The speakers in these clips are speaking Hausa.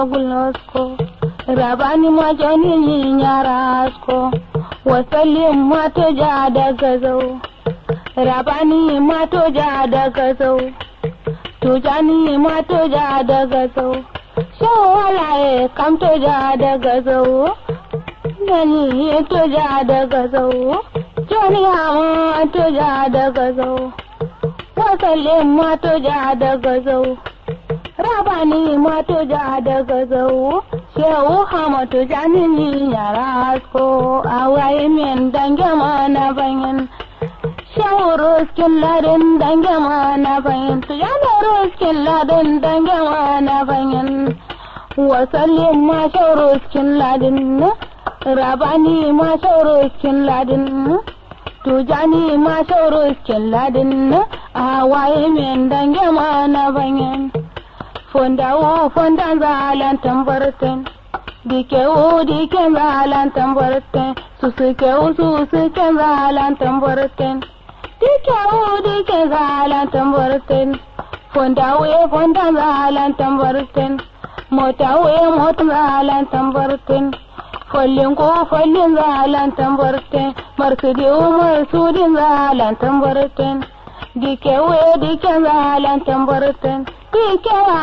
gulnosko rabani majani nyarasko wasalin mato ja daga zau rabani mato ja daga zau tujani mato ja daga zau shawalaye kam to ja daga zau gani to ja daga zau joni hama to ja daga zau wasalin mato ja daga zau rabani mato ja daga zau shehu hamatu janini yara asko awaye min dange mana banyan shehu ruskin ladin dange mana banyan tujana ruskin ladin dange mana banyan wasallin ma shehu ruskin ladin rabani ma shehu ruskin ladin tujani ma shehu ruskin ladin awaye min dange mana banyan fondawo fondan zalan tambarten dikewo diken zalan tambarten susukewo susuken zalan tambarten dikewo diken zalan tambarten fondawo e fondan zalan tambarten motawo e motan zalan tambarten follin ko follin zalan tambarten marsudiwo marsudin zalan tambarten dikewo e diken zalan tambarten dikewa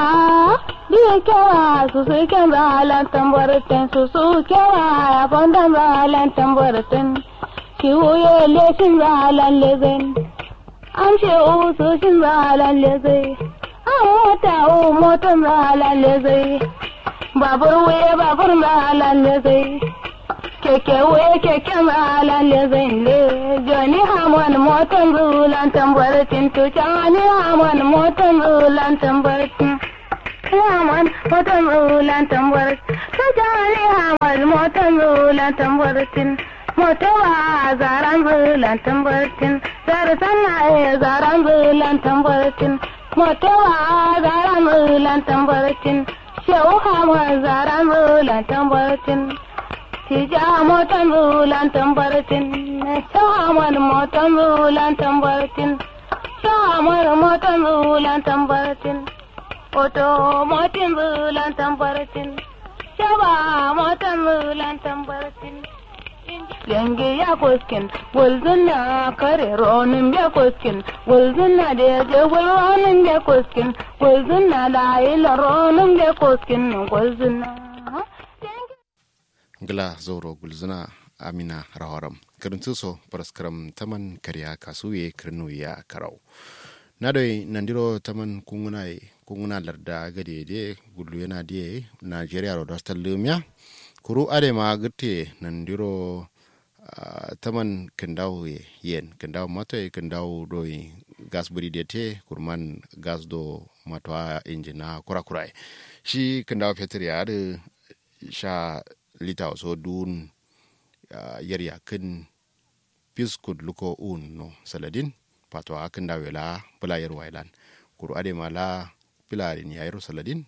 dikewa susu ken zalan tambarten susu kewa fondan zalan tambarten kiwuye lesin zalan lezen amshe usu shin zalan lezai an mota o motan zalan lezai babur wuye babur zalan lezai keke wuye keken zalan lezai le joni hamon motan zulan tambartin tucani hamon motan zulan tambartin Hamon motan zulan tambartin tucani hamon motan zulan tambartin motowa zaran zulan tambartin zarsan na zaran zulan tambartin motowa zaran zulan tambartin shehu hamon zaran zulan tambartin tija motan zulan tambartin shehu hamon motan zulan tambartin shehu hamon motan zulan tambartin oto motin zulan tambartin shaba motan zulan tambartin Yange ya koskin, walzuna kare ronin ya koskin, walzuna da ya je walronin ya koskin, walzuna da ila ronin ya koskin, walzuna. Gila zoro gulzuna Amina Rawaram. Karintu so paraskaram taman kariya kasuye kirnu ya karau. Nadoi nandiro taman kunguna kunguna larda gade de gulu yana de Nigeria ro dostal lumya. kuru ade ma gite nandiro uh, taman kendaw yen kendaw mato e kendaw do gas buri de te kurman gas do mato injina kura kura shi kendaw fetur ya da sha lita so dun uh, yarya kin piskud luko un no saladin pato a kendaw la pula yer wailan kuru ade ma la pilarin ya yero saladin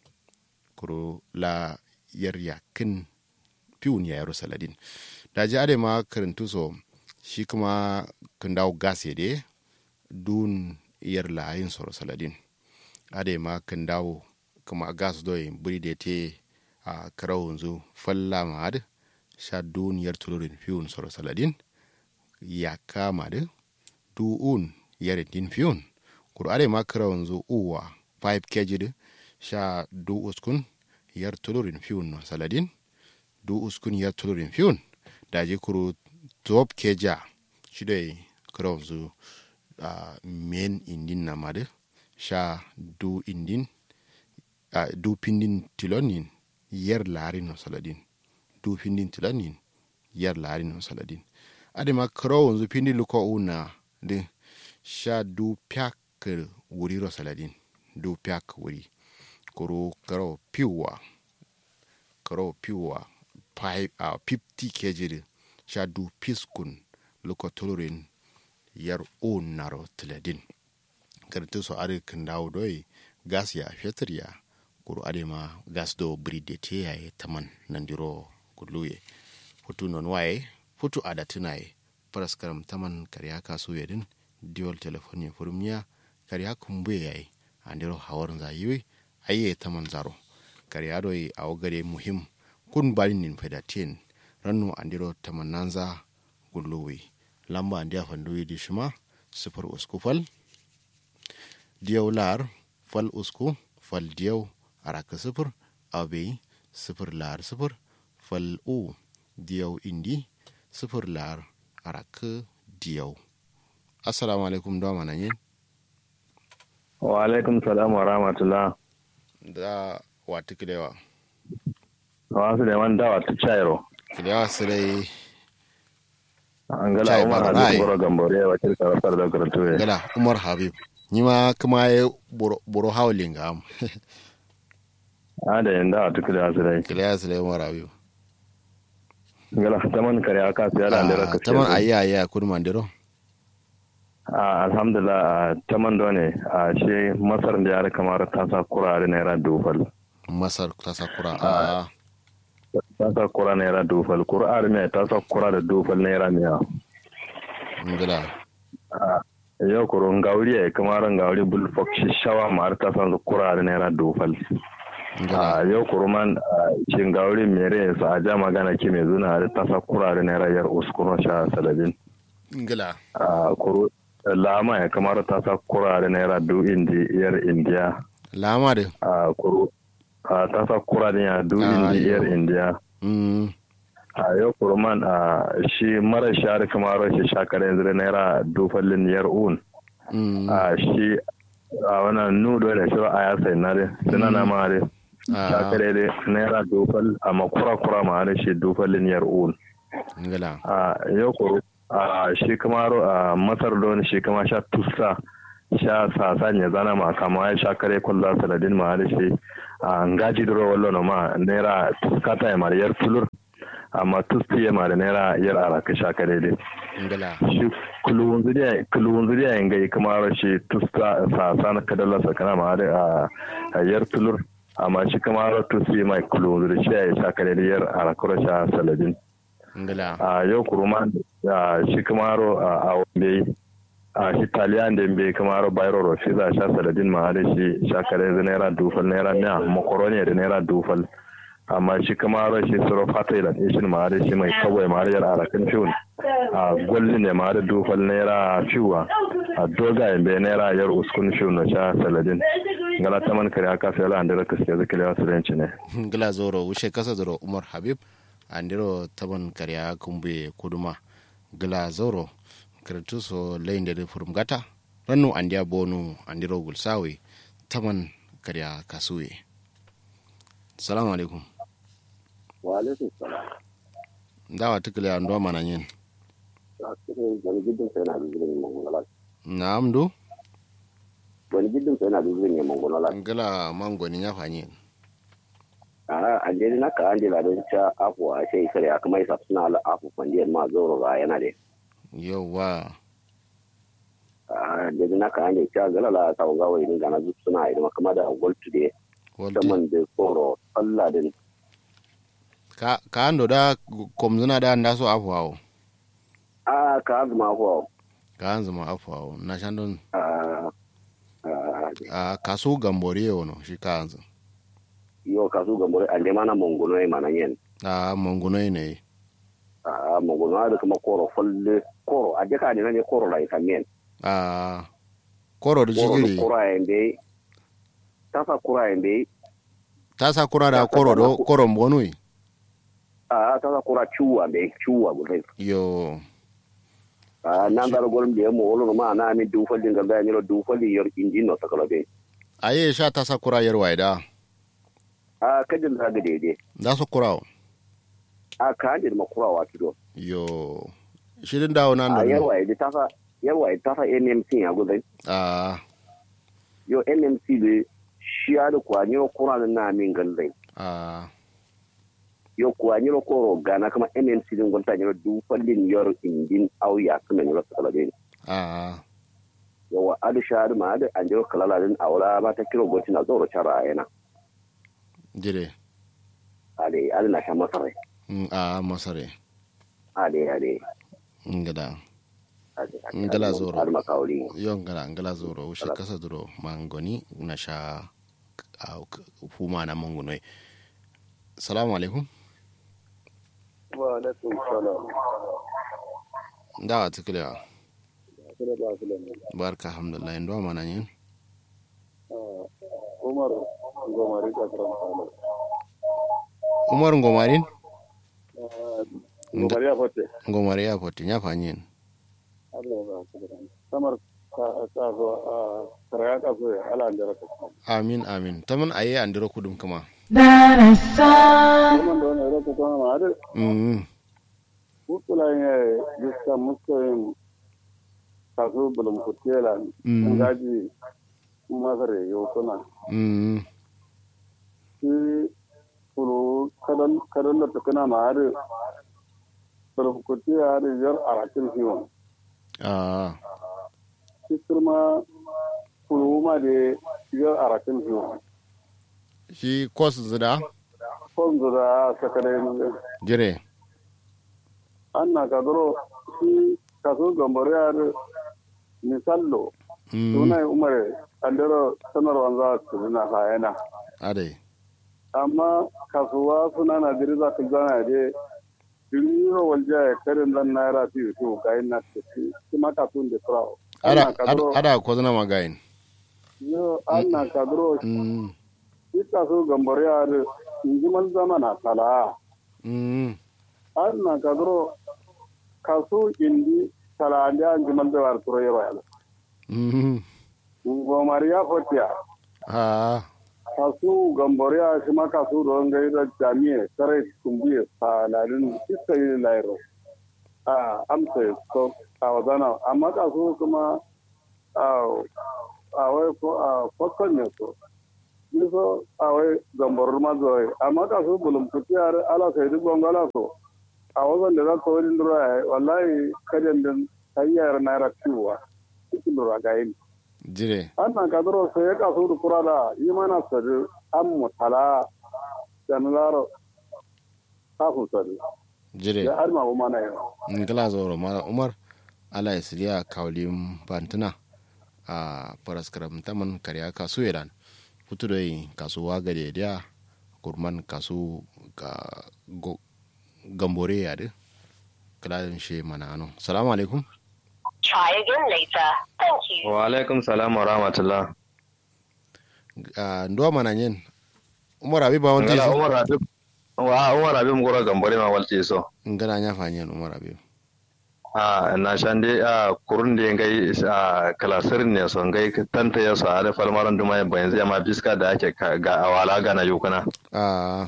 kuru la yar yakin piun ya yaro saladin da ji ade ma karantu so shi kuma kan dawo gas de dun yar layin soro saladin ade ma kan dawo kuma gas doy buri de te a karau yanzu falla ma ad sha dun yar tulurin piun soro saladin ya kama da du un yar din piun kur ade ma karau yanzu uwa 5 kg de sha du uskun yar tulurin fiyun no saladin du uskun yar tulurin fiyun daji kuru top keja shidai kronzu uh, men indin na made sha du indin uh, du pindin tilonin yar larin no saladin du pindin tilonin yar larin no saladin adema kronzu pindin luko una de sha du pyak wuri ro saladin du pyak wuri koro karo piwa karo piwa pipe a uh, 50 kg sha du piskun luko tulurin yar on naro tiladin kartu so are kan dawo doi gas ya fetur ya kuro are ma gas do bride te ya taman nandiro kuluye futu non waye futu ada tunaye paraskaram taman karya kasu yadin diol telefoni furmiya karya kumbe yayi andiro hawar zayiwe aye taman zaro kariya doi a wagare muhim kun bari nin fedatin rannu andiro tamananza gulluwi lamba andiya fanduwi di shima sifar usku fal diyau lar fal usku fal diyau araka sifir abe sifir lar sifir fal u diyau indi sifir lar araka diyau assalamu alaikum da mana yin wa alaikum salam wa rahmatullah da wata kilewa wasu da wanda wata chairo kilewa su dai an gala Chai umar Barai. hadis boro gambore wa kirka rasar da karatuwe gala umar habib ni ma kuma ya buru hawlin ga am a da yanda a tuku da su dai kilewa su dai umar habib gala taman kare aka su yada da raka taman ayi ayi a kudu mandiro a alhamdulillah a taman da ne a shi masar da yara kamar ta sa kurare naira dufal masar ta sakura a ta sa kura naira dufal kurare mai ta sa kura da dufal naira miya ngila yau kuro ngauri ya kamar ngauri bulfok shi shawa ma har ta sa kurare naira dufal ngila a yau kuruman shin gauri mere su a ja magana ke mai zuna da tasa kurare na rayar uskuro sha salabin ngila a kuru lama ya kamar tasa kurare na yara du indi yar indiya lama da a kuru a tasa kurare ya du Ah, indi yau. yar indiya mm a yau kuruman a shi mara shari kamar shi shakar yanzu da naira dufallin yar un mm a shi a wannan nudo da shi a ya sai na dai suna na ma dai a shakare dai naira dufal amma kura kura ma da shi dufallin yar un ngila a yau kuro a shi kamaro a masar don shi kama sha tusa sha sasa ne zana ma kama ya sha kare kulla saladin ma da shi a ngaji duro wallo no ma naira tuskata ya mara yar tulur amma tusti ya mara naira yar araka sha kare dai ngila shi kulun zuriya kulun zuriya yin gai kamar shi tuska sasa na kadalla sakana ma da a- a yar tulur amma shi kamar tusti mai kulun zuriya shi ya sha kare da yar arakura sha saladin ngila a yau kuruma a shi kamaro a wambe a shi taliyan da bai kamaro bayro rofi za sha saladin ma da shi shakare da naira dufal naira miya makaroni da naira dufal amma shi kamaro shi suro fata da ishin ma da shi mai kawai ma da yar arakan fiun a gwalli ne ma da dufal naira fiwa a doga bai naira yar uskun fiun na sha saladin ngala taman kare aka sai la da ka sai zakale wasu ranci ne ngila zoro wushe kasa zoro umar habib andiro taban karya kumbe kuduma gila zoro kirtu so lainde de furum gata rannu andiya bonu andiro gulsawe taman karya kasuwe salamu alaikum wa alaikum salam dawa tikile ando mana yin wani gidan sai na bizirin mangola na'am do wani gidan sai na bizirin ya mangola ngila mangoni ya fanyi a an je na ka an je la don cha afu a sai kare aka mai sa suna la afu fandiyar ma zoro ba yana da yauwa a je na ka an je cha gala la ta ga wai din gana zu suna idan kuma da gold today Walti. saman da koro Allah din ka ka ando da komzuna da ndaso afwawo a ka azuma ko ka anzuma afwawo na shandon a a kaso gambore yono shi ka anzu yo ka su gambore an je mana mongono ai mana yen a mongunoi ne a mongono da kuma koro falle koro a je ka ne ne koro la ikamen a koro da koro jigiri koro ai be tafa koro ai be ta sa kura da koro do koro mbonui a tafa koro chuwa be chuwa gudai yo a nan dal golum de mo wolo ma na mi du fali ngal da ni du fali yor injin no takala be aye sha ta sa kura yar waida a kadin da ga dede da su kura a ka hande ma kura wa kido yo shirin dawo nan a da yar wa ide tafa yar wa ide tafa NMC ya gudai a yo NMC be shi ya da kwa ni kura na min gallai a yo kwa ni ko gana kama NMC din gonta ni du fali yor injin au ya kuma ni takala be a yawa adu shahadu ma adu an jiro kalala din aula ba ta kiro goti na zoro chara yana jire ade adu na sha masarai Mm, a masare ade ade ngada ade Ngala zoro. adu makauli yo ngala ngala zoro ushe kasa duro mangoni na sha a fuma na mangunoi salamu alaikum wa alaikum salam da a tukula kira ba su lamu barka alhamdulillah ndo mana yin umar gomari ka karam salo umar ngomarin gomari ya fote ngomari ya poti nya fanyin Allah ya ba su da samar ka ka zo a karaya ka zo ala andara ka amin amin taman aye andiro kudum kuma darasan kuma da wani roko kuma ma da mm mutula ne diska muskoyin kaso bulum kutela Mm. ngaji masare yo kuna mm shi kulu kadan kadan da tukuna ma da bulum kutela da yar arakin hiwon ah shi kuma kulu ma da yar arakin hiwon shi kos zida fonzu da sakare jire an na kadoro shi kaso gambare ya da misallo mm suna umar andero sanarwan za su na hayana ade amma kasuwa suna na diri za ka zana da diriro walja ya karin dan naira fi to ga ina tafi kuma kasun da farawo ada ana kadro ada ko zana magayin yo ana kadro mm shi kaso gambare ya da injiman zamana kala mm ana kadro kaso indi kala da injiman da war turo yaro ya mm ngomar ya fotiya ah kasu gamboriya shi ma kasu don gai da jami'a sarai kumbiya a lalin iska yi lairo a amsa so a wazana amma kasu kuma a a wai ko a fakon ne so ni so a wai gamborar mazuwai amma kasu bulum kutiyar ala sai duk gongola so a wazan da za ka wani lura ya wallahi kajan din hanyar naira ciwa cikin lura ga yin jire annan kadro sai ya kasu da kura da yi mana sadu an mutala da nularo kafin sadu jire ya arma bu mana yau ngala zoro mara umar ala isriya kawlim bantuna a paraskaram taman karya kasu iran hutu doi kasu wagade dia kurman kasu ga go, gambore ya de kala she mana ano salamu alaikum Try again later. Thank you. wa alaikum salam wa rahmatullah a ndo mana nyen umar abi ba wanti ngala so umar habib wa umar habib ngora gambare ma walti so ngala nya fanyen umar abi a na shande a kurun da ngai a kalasir ne so ngai tanta ya so a da falmaran duma ya bayan zai ma biska da ake ka- ga awala ga na yukuna a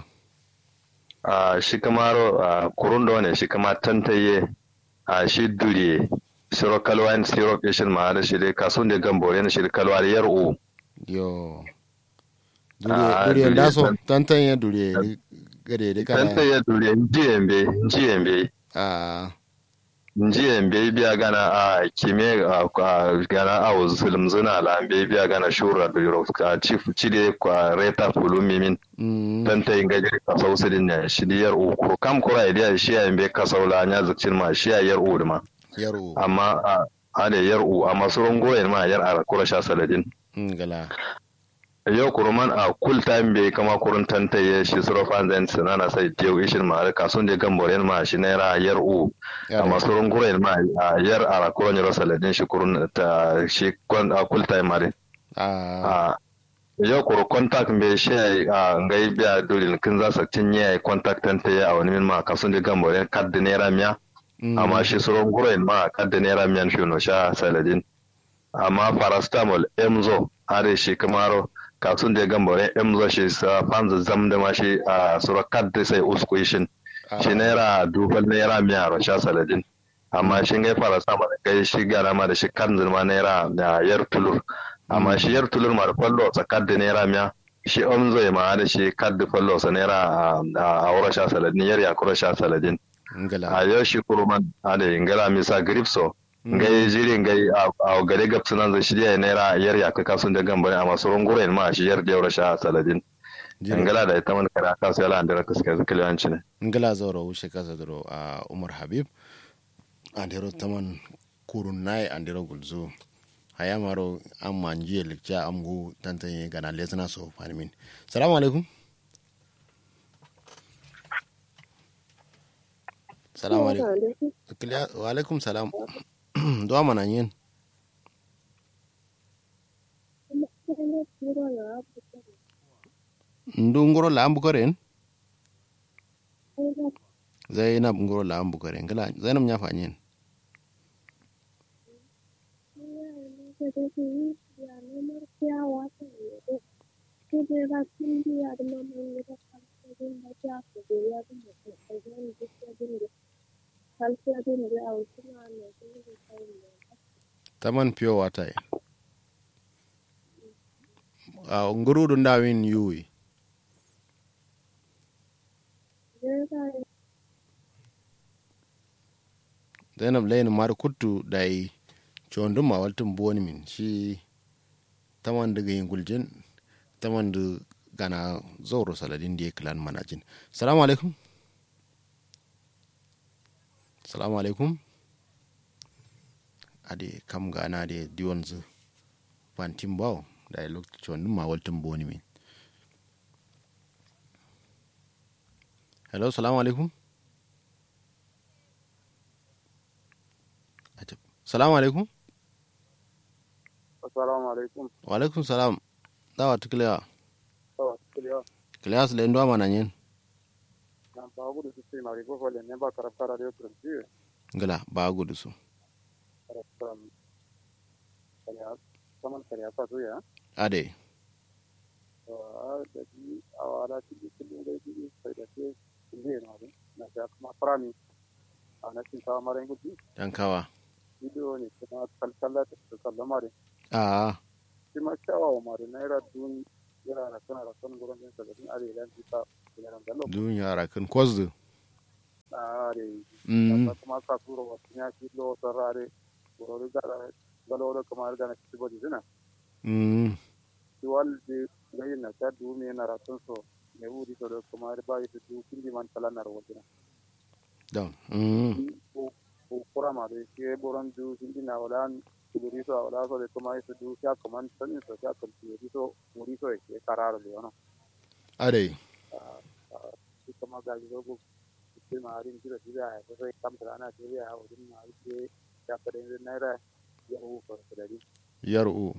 a shi kamaro a kurun da ne shi kama tantaye a shi duriye siro kalwa in siro kishin ma da shi dai kasun da gambore ne shi da kalwa da yar'u yo Ah, duriye duriye duriye ndaso tan- tantan ya duriye gade de kana tantaye duriye njiyembe njiyembe a njiyembe biya gana a kime a a- gana a zulum zuna la be biya gana shura da yoro a chief chide kwa reta fulumi min mm tantaye ngaje ka sausidin ne shi da yar'u ko kam kura idiya shi ya yembe ka saula nya zukcin ma shi ya yar'u da ma yaro amma a ada yar'u amma surun goyen ma yar a kura sha saladin ngala yau kuruman a kul time bai kama kurun tantaye shi suro fanzan sinana sai tew ishin ma ka sun de gamboren ma shi naira yar u amma surun goyen ma a yar a kuran yaro saladin shi kurun ta shi kon a kul time ma de a a yau kuru contact bai shi a ngai biya dole kin za su tinye contact tantaye a wani min ma ka sun de gamboren kad de naira miya amma shi surun goyen ma kad de naira miyan shi no sha saladin amma paracetamol emzo are shi kamaro kasun da gambare emzo shi sa fanza zam da ma shi a sura kadda sai usku shin shi naira dubal naira miya ro sha saladin amma shi ngai paracetamol kai shi gara ma da shi kan ma naira da yar tulur amma shi yar tulur ma da fallo sa kadda naira miya shi emzo ma da shi kadda fallo sa naira a aura sha saladin yar ya kura sha saladin ngala a yau shi kuruman a da ingala misa gripso ngai jiri ngai a gare gab sunan zai shirya naira yar ya kaka sun da gambare a masu runguren ma shi yar da yaura sha saladin ingala da ita man kara ka sai lan da ka suka zaka liwanci ne ngala zoro wushe kasa doro a umar habib andero taman kurun nai andero gulzo haya maro an manjiye likca amgu tantanye gana lesna so fanimin salamu alaikum salamu alaikum Kiliya- wa alaikum salam duwa mana yin ndu ngoro la ambu koren zainab ngoro la ambu koren kala zainab nya fanyen taman pure water e a nguruɗo ndawin yuwi zainab layno mari kuttu ɗay conduma waltum boni min shi taman daga yin guljen taman da gana zauro saladin da ya kilan manajin salamu alaikum salamu alaikum ade kam gana de diwon zu fantin bawo da ya lokacin conduma waltum boni min hello salamu alaikum Ajab. salamu alaikum assalamu alaikum wa alaikum salam dawa tukiliya sawa kiliya kiliya su lendo mana yin na ba gudu su sai mari ko fole ne ba karafta radio prince gala ba gudu su karafta kaliya saman kaliya fa to ya ade a da ji a wala ci kullum da ji sai da ke ne na ne na ga kuma farami a na cin ta mara gudu dan kawa video ne kuma kalkalla ta sallama da a shi ma kyawawa mari naira dun yana da kana da kan gurin din sabin arewa ta yana da lo dun yara kan kwazdu are mm kuma ka turo wasu ya ci lo sarare goro da galoro kamar da na ci bodi zina mm ci walde gayin na ta du me na ratun so ne wuri to kamar ba yi du kindi man kala na rawdina down mm ko ko kurama de ke boron du kindi na walan kuduri so wala so de kuma yi du ya kaman sanin so ya kan ci so muri so ke kararo le ono ade shi kuma ga ji go ke ma rin jira jira ya so kam da na jira ya wurin ma ke ya kare naira ya hu ko da yaru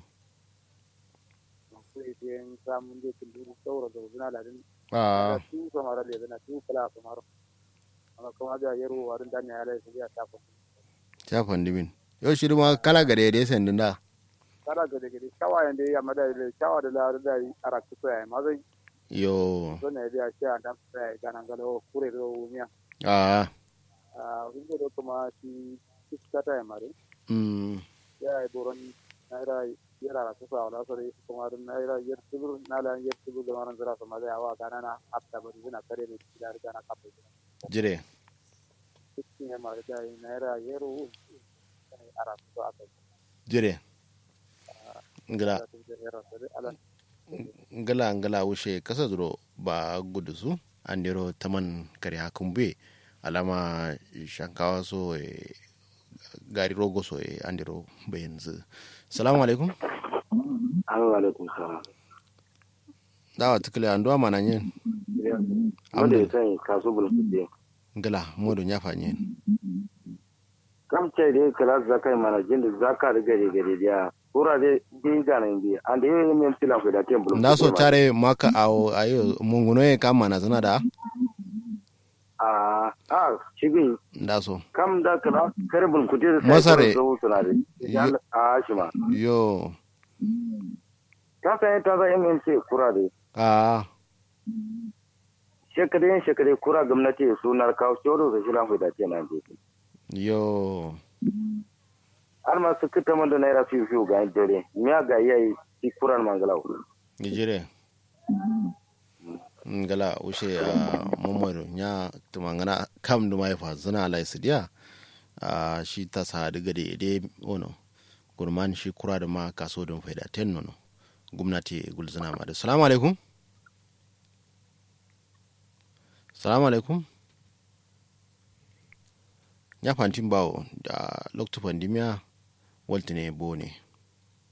sai biyan samun da kullu saura da zuna da din a su kamar da zuna su kala kamar amma kuma ga yaro warin dan ya lai sai ya tafa ta fandimin yau shi ma kala gare da sandin da kala ga daga shawa yanda ya mada da shawa da lar da ara ku sai ma zai yo so ne da shi an dan sai ga nan ga lo kure do miya a a wingo do kuma shi kiskata ya mare mm ya ai boron naira yara ra ku sa wala so dai kuma da naira yar tubur na la yar tubur da maran zira so ma da yawa kana na hatta bari zuna kare ne da riga na kafa jire cikin ya mara da naira yaro a rasu a kai jire ngala da su da yara da ala ngala ngala wushe kasa zuro ba gudu su an dero taman kare hakun be alama shankawa so e gari rogo so e an dero bayan zu salamu alaikum Assalamu alaikum salam. dawa tukule an duwa mana yin Wanda ya sani kasu bulkuɗe. ngala modo nya fanyen Kam ce dai kala zakai mana jinda zaka da gari gari dia. Kura dai din ganin bi. An da yi min tilan ku da tem bulkuɗe. nda so tare maka awo ayo munguno e kam mana zana da A a shigin nda so kam da kala kare bulkuɗe da Masare. zo suna da. Yo- A shi ma. yo Ka san ta za MNC kura dai. a Shekare shekare kura gwamnati sunar kawo shoro da shilan ku da ce na je. yo Har ma su kita mun da naira fiye fiye ga dare. Miya ga yayi shi kuran mangalau. nijire ngala ushe a momodo nya tumangana kam duma ya fa zana lai sidia a shi ta sa daga da ide ono gurman shi kura da ma kaso don faida ten nono gwamnati gulzana ma da salamu alaikum salamu alaikum ya fantin bawo da loktu pandemia waltine bone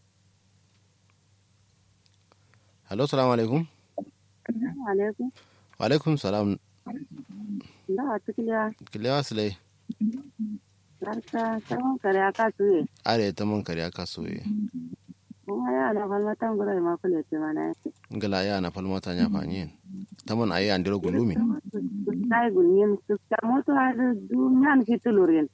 Hello, salamu alaikum. alaikum Wa alaikum salam. da a cikin ya Kilewa silai. harka tsawon kare aka tuye Are ta man kariya kasuwe. kuma ya da falmatan gurai ma kule ce mana yake Ngala ya na falmata nya fanyin. Ta man ayi andiro gulumi. sai gunyin su ta moto har duniyan fitulurin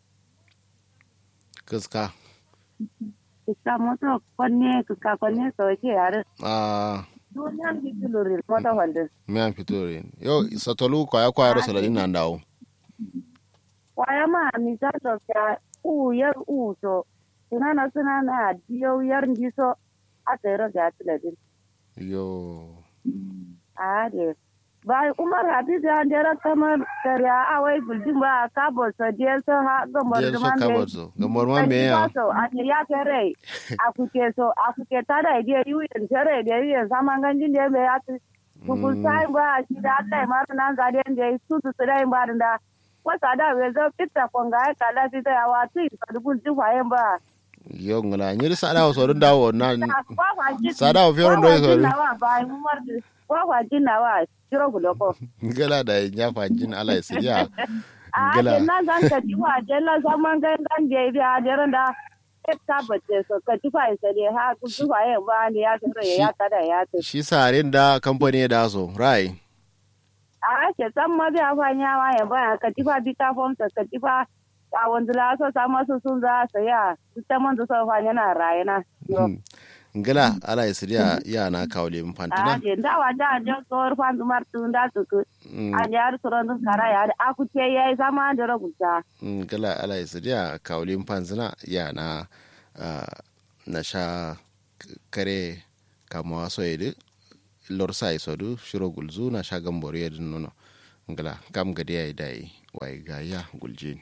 Kiska. ka moto konne ka konne ka wace yare Ah, duniyan fitulurin moto wanda me an fito rin. Yo, satolu kwaya kwaya ro saladin nan dawo. kwaya ma misalo ka u yar u so sunana sunana diyo yar ndiso a tsere ga tiladin Yo. a de ba umar habibu ya dera kamar kariya a wai buldin ba ka bo so diya so ha gambar Jel so duman kabar so. Gamor man me ya. so a ne ya kere a kuke so a kuke ta da diya yuyin kere da yuyin saman ganjin da ya ya kukul sai ba shi da Allah ma nan ga da ya su su su da ba da wasa da we zo fitta konga ya kala fi da wa tu sa dubun ju fayen ba Yo ngala nyiri sada so dun dawo na kwa kwa jin sada o fioro ndo so. wa ba mu mar kwa kwa jin na wa jiro guloko Ngala da nya fanjin ala isiya. a Gala. de na zan ka ji wa de la zaman gan gan de bi a de da e ta bace so ka ji fa sai de ha ku ji fa yin ba ne ya tsare ya tada ya ta Shi sarin da kamfani da so. Rai. a ke san ma bi a fa nya wa ya ba ka ji fa bi ta fom sa ka ji fa a wanda la so sa masu sun za sa ya ta man da so fa yana rayana Ngala ala isiya ya na kawle mun a fantina. de da wa da de so fa du mar tun da su ku Mm. a ya su ran kara ya a ku ce yayi sama da rubuta gala ala isidia kaulin panzina ya na ah, na sha k- kare kama waso yedi lor sa isodu shiro gulzu na sha gamboro yedi nono gala kam gadi ya idai wai ga ya guljin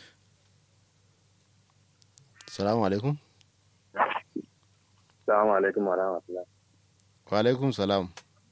salamu alaikum Assalamu alaikum wa rahmatullah. wa alaikum salam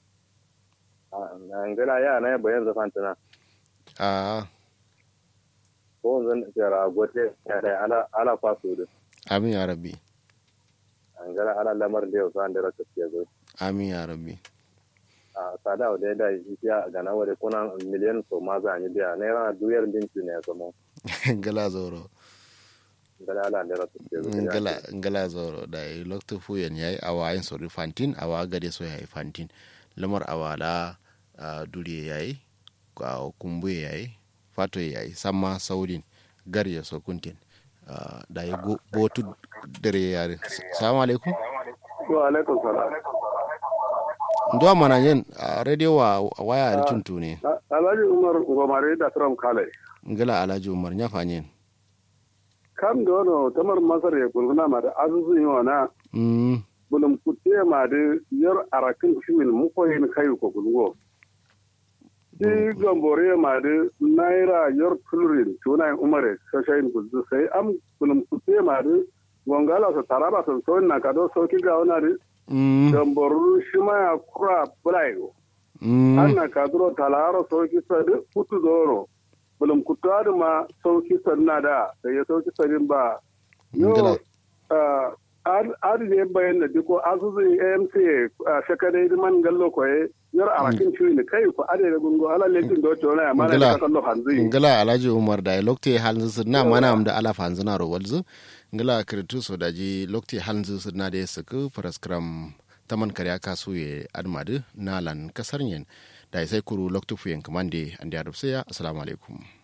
Ngala ya na bayan zafan tana. a Ko zan tsara gote ya da ala ala kwaso da. amin ya rabbi Ngala ala lamar da yau san da raka ke zo. amin ya rabbi A sada da da shi ya ga na wale kuna miliyan so ma za ni biya naira duyar dinki ne so mo. gala zoro Ngala ala da raka ke zo. ngala ngala zoro da yi lokta fuyen yayi awa yin sori fantin awa gade so yayi fantin lamar awala uh, duriye yayi uh, kumbuye yayi fato yayi samma saurin gar ya so kuntin uh, da yi go- botu dare yare salamu alaikum Wa alaikum salam. ndo mana yen uh, radio wa waya da tuntu ne Alhaji Umar Ngomare da Trump Kale. ngala alhaji umar nya fanyen Kam da wani tamar Masar ya kulguna ma da azuzun yi wana mm bulum kutte ma da yar arakin shimin mukoyin kayu ko kulgo. Shi gambore ma da naira yar tulurin tunayin umare shashayin kuzu sai am bulum kutte ma da gongala su taraba su sauyin na kado sauki ga wana da mm gamboru shi ma ya kura bulayo. mm anna kadro talaro sauki sadi kutu doro bulum kutuwari ma sauki sanna da da ya sauki sadin ba Ngila. yo adi ne bayan da diko asusu amc a shakadai man gallo koye yar arakin ciwi ne kai ko ade da gungo ala lekin do to na mana Ngila. da kallo hanzi ngala alhaji umar da lokte halin su na mana am da ala fanzu na rawalzu ngala kritu so da ji lokte halin su na da su ku paraskram taman kariya kasu ye admadu na lan kasar yen da sai kuru lokte fuyen kamande andi adubsiya assalamu alaikum